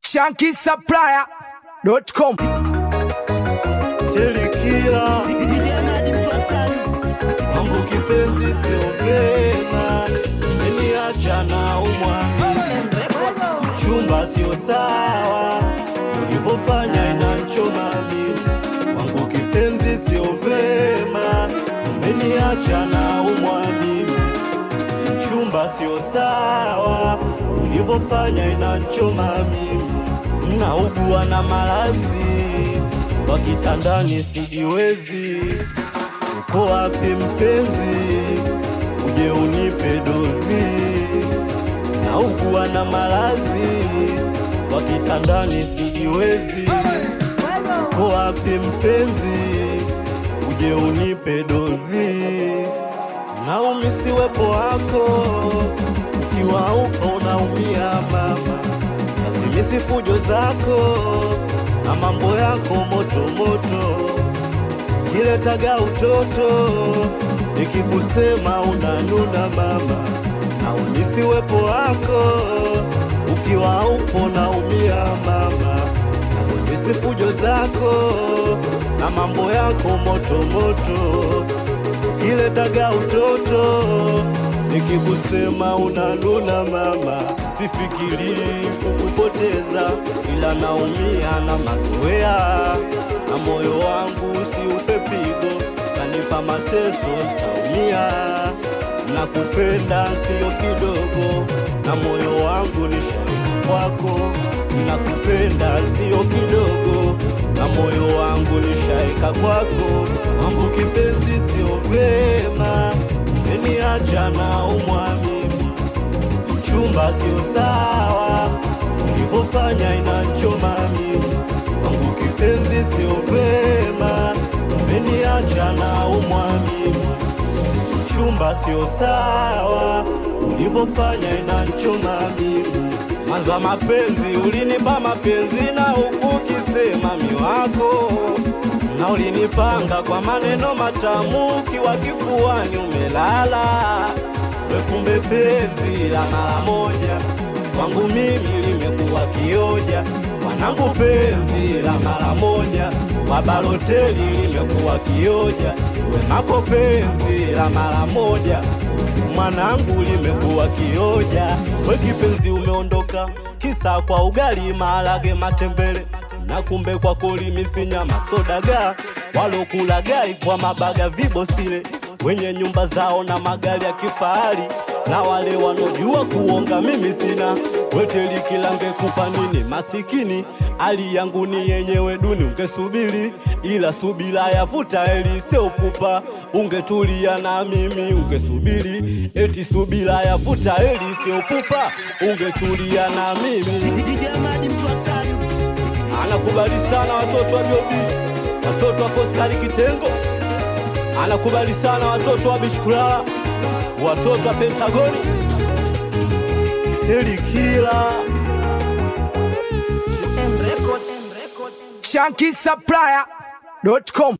shankisupplier.com Telikia mambo kipenzi sio vema, umeniacha na umwami, chumba sio sawa, ulivyofanya inanchoma mimi. Mambo kipenzi sio vema, umeniacha na umwami, chumba sio sawa, ulivyofanya inanchoma mimi. Naugua na maradhi kwa kitandani sijiwezi. Uko wapi mpenzi, uje unipe dozi. Naugua na maradhi kwa kitandani sijiwezi. Uko wapi mpenzi, uje unipe dozi. Naumisiwepo wako, ukiwa upo unaumia mama Nasimisi fujo zako na mambo yako moto moto, kiletaga utoto, nikikusema unanuna mama, na umisi wepo wako, ukiwa upo naumia mama, nasimisi fujo zako na mambo yako moto moto, kiletaga utoto, nikikusema unanuna mama, sifikiri kukupoteza, ila naumia na mazoea, na moyo wangu usiupe pigo, kanipa mateso, ntaumia. Nakupenda sio kidogo, na moyo wangu ni shahidi kwako. Nakupenda sio kidogo, na moyo wangu ni shahika kwako. Mambo kipenzi sio vema, umeniacha na umwamimi chumba sio sawa, ulivyofanya inanchoma mimi. Wangu kipenzi sio vema, umeniacha na umwamini. Chumba sio sawa, ulivyofanya inanchoma mimi. Mwanzo wa mapenzi ulinipa mapenzi na huku ukisema miwako na ulinipanga kwa maneno matamu, ukiwa kifuani umelala we kumbe penzi la mara moja kwangu mimi limekuwa kioja. Mwanangu penzi la mara moja kwa Baloteli limekuwa kioja. Wemako penzi la mara moja mwanangu limekuwa kioja. We kipenzi umeondoka kisa kwa ugali maharage matembele na kumbe kwako limisinya masodaga walokulagai kwa mabaga vibosile wenye nyumba zao na magari ya kifahari na wale wanaojua kuonga mimi sina weteli kila ngekupa nini masikini hali yangu ni yenyewe duni ungesubiri ila subira yavuta heri sio pupa ungetulia na mimi ungesubiri eti subira yavuta heri sio pupa ungetulia na mimi anakubali sana watoto wa Jobi, watoto wa Foskari Kitengo, anakubali sana watoto wa Bishkulala, watoto wa Pentagoni, Telikila shankisupplier.com